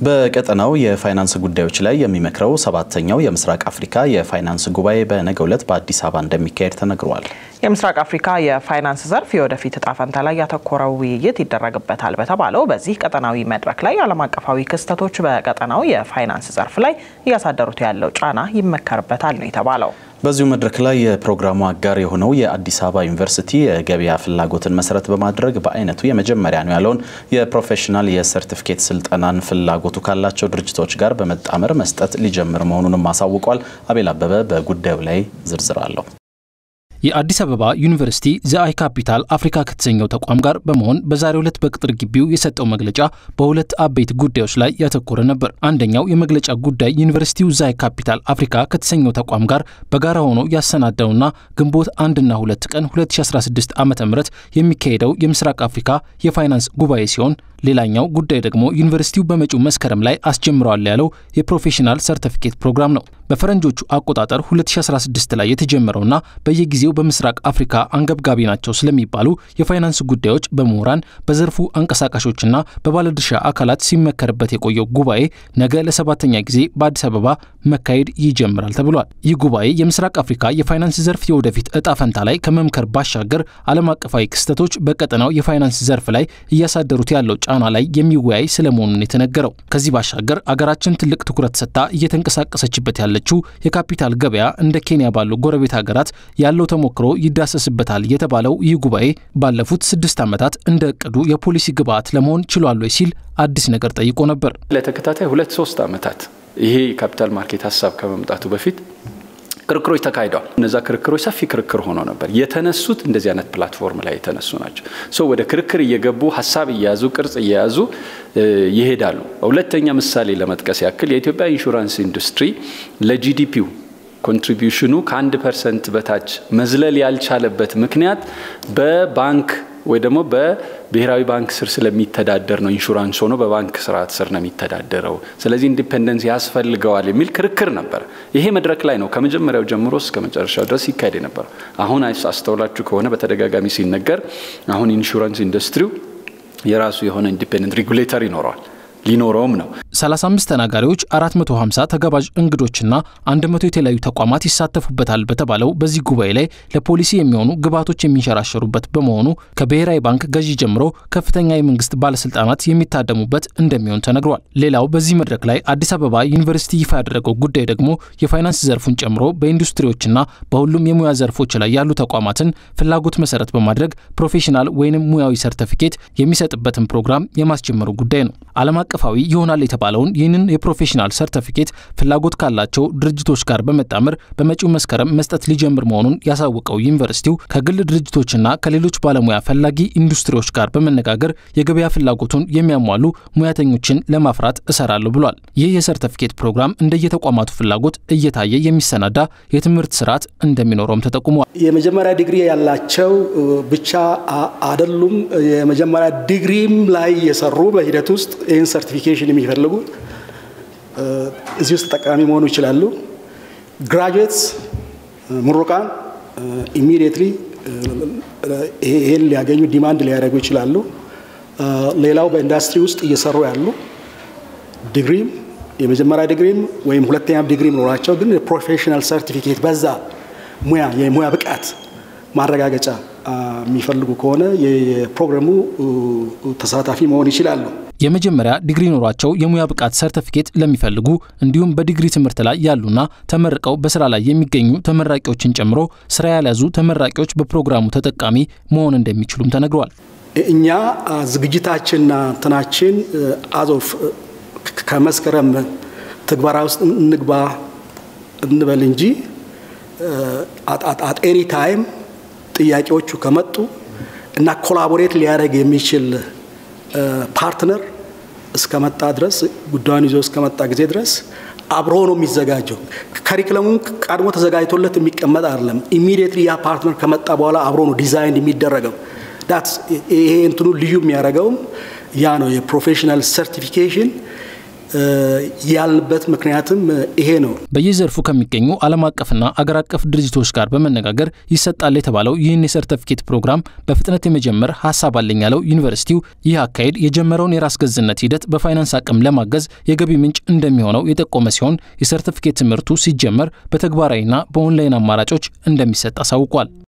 በቀጠናው የፋይናንስ ጉዳዮች ላይ የሚመክረው ሰባተኛው የምስራቅ አፍሪካ የፋይናንስ ጉባኤ በነገው ዕለት በአዲስ አበባ እንደሚካሄድ ተነግሯል። የምስራቅ አፍሪካ የፋይናንስ ዘርፍ የወደፊት እጣ ፈንታ ላይ ያተኮረው ውይይት ይደረግበታል በተባለው በዚህ ቀጠናዊ መድረክ ላይ ዓለም አቀፋዊ ክስተቶች በቀጠናው የፋይናንስ ዘርፍ ላይ እያሳደሩት ያለው ጫና ይመከርበታል ነው የተባለው። በዚሁ መድረክ ላይ የፕሮግራሙ አጋር የሆነው የአዲስ አበባ ዩኒቨርሲቲ የገበያ ፍላጎትን መሰረት በማድረግ በአይነቱ የመጀመሪያ ነው ያለውን የፕሮፌሽናል የሰርቲፊኬት ስልጠናን ፍላጎቱ ካላቸው ድርጅቶች ጋር በመጣመር መስጠት ሊጀምር መሆኑንም አሳውቋል። አቤል አበበ በጉዳዩ ላይ ዝርዝር አለው። የአዲስ አበባ ዩኒቨርሲቲ ዘአይ ካፒታል አፍሪካ ከተሰኘው ተቋም ጋር በመሆን በዛሬው ዕለት በቅጥር ግቢው የሰጠው መግለጫ በሁለት አበይት ጉዳዮች ላይ ያተኮረ ነበር። አንደኛው የመግለጫ ጉዳይ ዩኒቨርሲቲው ዘአይ ካፒታል አፍሪካ ከተሰኘው ተቋም ጋር በጋራ ሆኖ ያሰናዳውና ግንቦት አንድና ሁለት ቀን 2016 ዓ ም የሚካሄደው የምስራቅ አፍሪካ የፋይናንስ ጉባኤ ሲሆን ሌላኛው ጉዳይ ደግሞ ዩኒቨርሲቲው በመጪው መስከረም ላይ አስጀምረዋል ያለው የፕሮፌሽናል ሰርቲፊኬት ፕሮግራም ነው። በፈረንጆቹ አቆጣጠር 2016 ላይ የተጀመረውና በየጊዜው በምስራቅ አፍሪካ አንገብጋቢ ናቸው ስለሚባሉ የፋይናንስ ጉዳዮች በምሁራን በዘርፉ አንቀሳቃሾችና በባለድርሻ አካላት ሲመከርበት የቆየው ጉባኤ ነገ ለሰባተኛ ጊዜ በአዲስ አበባ መካሄድ ይጀምራል ተብሏል። ይህ ጉባኤ የምስራቅ አፍሪካ የፋይናንስ ዘርፍ የወደፊት እጣ ፈንታ ላይ ከመምከር ባሻገር ዓለም አቀፋዊ ክስተቶች በቀጠናው የፋይናንስ ዘርፍ ላይ እያሳደሩት ያለው ጫና ላይ የሚወያይ ስለመሆኑን የተነገረው። ከዚህ ባሻገር አገራችን ትልቅ ትኩረት ሰጥታ እየተንቀሳቀሰችበት ያለችው የካፒታል ገበያ እንደ ኬንያ ባሉ ጎረቤት ሀገራት ያለው ተሞክሮ ይዳሰስበታል የተባለው ይህ ጉባኤ ባለፉት ስድስት ዓመታት እንደ እቅዱ የፖሊሲ ግብዓት ለመሆን ችሏል ወይ ሲል አዲስ ነገር ጠይቆ ነበር። ለተከታታይ ሁለት ሶስት ዓመታት ይሄ የካፒታል ማርኬት ሀሳብ ከመምጣቱ በፊት ክርክሮች ተካሂደዋል። እነዛ ክርክሮች ሰፊ ክርክር ሆኖ ነበር። የተነሱት እንደዚህ አይነት ፕላትፎርም ላይ የተነሱ ናቸው። ሶ ወደ ክርክር እየገቡ ሀሳብ እየያዙ ቅርጽ እየያዙ ይሄዳሉ። ሁለተኛ ምሳሌ ለመጥቀስ ያክል የኢትዮጵያ ኢንሹራንስ ኢንዱስትሪ ለጂዲፒው ኮንትሪቢዩሽኑ ከአንድ ፐርሰንት በታች መዝለል ያልቻለበት ምክንያት በባንክ ወይ ደግሞ በብሔራዊ ባንክ ስር ስለሚተዳደር ነው። ኢንሹራንስ ሆኖ በባንክ ስርዓት ስር ነው የሚተዳደረው። ስለዚህ ኢንዲፔንደንስ ያስፈልገዋል የሚል ክርክር ነበር። ይሄ መድረክ ላይ ነው ከመጀመሪያው ጀምሮ እስከ መጨረሻው ድረስ ይካሄድ የነበረው። አሁን አስተውላችሁ ከሆነ በተደጋጋሚ ሲነገር አሁን ኢንሹራንስ ኢንዱስትሪው የራሱ የሆነ ኢንዲፔንደንት ሬጉሌተር ይኖረዋል ሊኖረውም ነው። 35 ተናጋሪዎች፣ 450 ተጋባዥ እንግዶችና 100 የተለያዩ ተቋማት ይሳተፉበታል በተባለው በዚህ ጉባኤ ላይ ለፖሊሲ የሚሆኑ ግብዓቶች የሚንሸራሸሩበት በመሆኑ ከብሔራዊ ባንክ ገዢ ጀምሮ ከፍተኛ የመንግስት ባለስልጣናት የሚታደሙበት እንደሚሆን ተነግሯል። ሌላው በዚህ መድረክ ላይ አዲስ አበባ ዩኒቨርሲቲ ይፋ ያደረገው ጉዳይ ደግሞ የፋይናንስ ዘርፉን ጨምሮ በኢንዱስትሪዎችና በሁሉም የሙያ ዘርፎች ላይ ያሉ ተቋማትን ፍላጎት መሰረት በማድረግ ፕሮፌሽናል ወይንም ሙያዊ ሰርተፊኬት የሚሰጥበትን ፕሮግራም የማስጀመሩ ጉዳይ ነው። ዓለም አቀፋዊ ይሆናል የተባለውን ይህንን የፕሮፌሽናል ሰርተፊኬት ፍላጎት ካላቸው ድርጅቶች ጋር በመጣመር በመጪው መስከረም መስጠት ሊጀምር መሆኑን ያሳወቀው ዩኒቨርሲቲው ከግል ድርጅቶችና ከሌሎች ባለሙያ ፈላጊ ኢንዱስትሪዎች ጋር በመነጋገር የገበያ ፍላጎቱን የሚያሟሉ ሙያተኞችን ለማፍራት እሰራለሁ ብሏል። ይህ የሰርተፊኬት ፕሮግራም እንደየተቋማቱ ፍላጎት እየታየ የሚሰናዳ የትምህርት ስርዓት እንደሚኖረውም ተጠቁሟል። የመጀመሪያ ዲግሪ ያላቸው ብቻ አይደሉም። የመጀመሪያ ዲግሪም ላይ የሰሩ በሂደት ውስጥ ይህን ሰርቲፊኬሽን የሚፈልጉ እዚህ ውስጥ ተጠቃሚ መሆኑ ይችላሉ። ግራጁዌትስ ምሩቃን ኢሚዲየትሊ ይሄን ሊያገኙ ዲማንድ ሊያደርጉ ይችላሉ። ሌላው በኢንዱስትሪ ውስጥ እየሰሩ ያሉ ዲግሪም የመጀመሪያ ዲግሪም ወይም ሁለተኛ ዲግሪም ኖራቸው ግን ፕሮፌሽናል ሰርቲፊኬት በዛ ሙያ የሙያ ብቃት ማረጋገጫ የሚፈልጉ ከሆነ የፕሮግራሙ ተሳታፊ መሆን ይችላሉ። የመጀመሪያ ዲግሪ ኖሯቸው የሙያ ብቃት ሰርተፊኬት ለሚፈልጉ እንዲሁም በዲግሪ ትምህርት ላይ ያሉና ተመርቀው በስራ ላይ የሚገኙ ተመራቂዎችን ጨምሮ ስራ ያልያዙ ተመራቂዎች በፕሮግራሙ ተጠቃሚ መሆን እንደሚችሉም ተነግሯል። እኛ ዝግጅታችንና እንትናችን አዞፍ ከመስከረም ትግበራ ውስጥ እንግባ እንበል እንጂ አት ኤኒ ታይም ጥያቄዎቹ ከመጡ እና ኮላቦሬት ሊያደርግ የሚችል ፓርትነር እስከመጣ ድረስ ጉዳዩን ይዞ እስከመጣ ጊዜ ድረስ አብሮ ነው የሚዘጋጀው። ከሪክለሙን ቀድሞ ተዘጋጅቶለት የሚቀመጥ አይደለም። ኢሚዲየትሊ ያ ፓርትነር ከመጣ በኋላ አብሮ ነው ዲዛይን የሚደረገው። ይሄ እንትኑ ልዩ የሚያደርገውም ያ ነው። የፕሮፌሽናል ሰርቲፊኬሽን ያልንበት ምክንያትም ይሄ ነው። በየዘርፉ ከሚገኙ ዓለም አቀፍና አገር አቀፍ ድርጅቶች ጋር በመነጋገር ይሰጣል የተባለው ይህን የሰርተፊኬት ፕሮግራም በፍጥነት የመጀመር ሀሳብ አለኝ ያለው ዩኒቨርሲቲው ይህ አካሄድ የጀመረውን የራስ ገዝነት ሂደት በፋይናንስ አቅም ለማገዝ የገቢ ምንጭ እንደሚሆነው የጠቆመ ሲሆን የሰርተፊኬት ትምህርቱ ሲጀመር በተግባራዊና በኦንላይን አማራጮች እንደሚሰጥ አሳውቋል።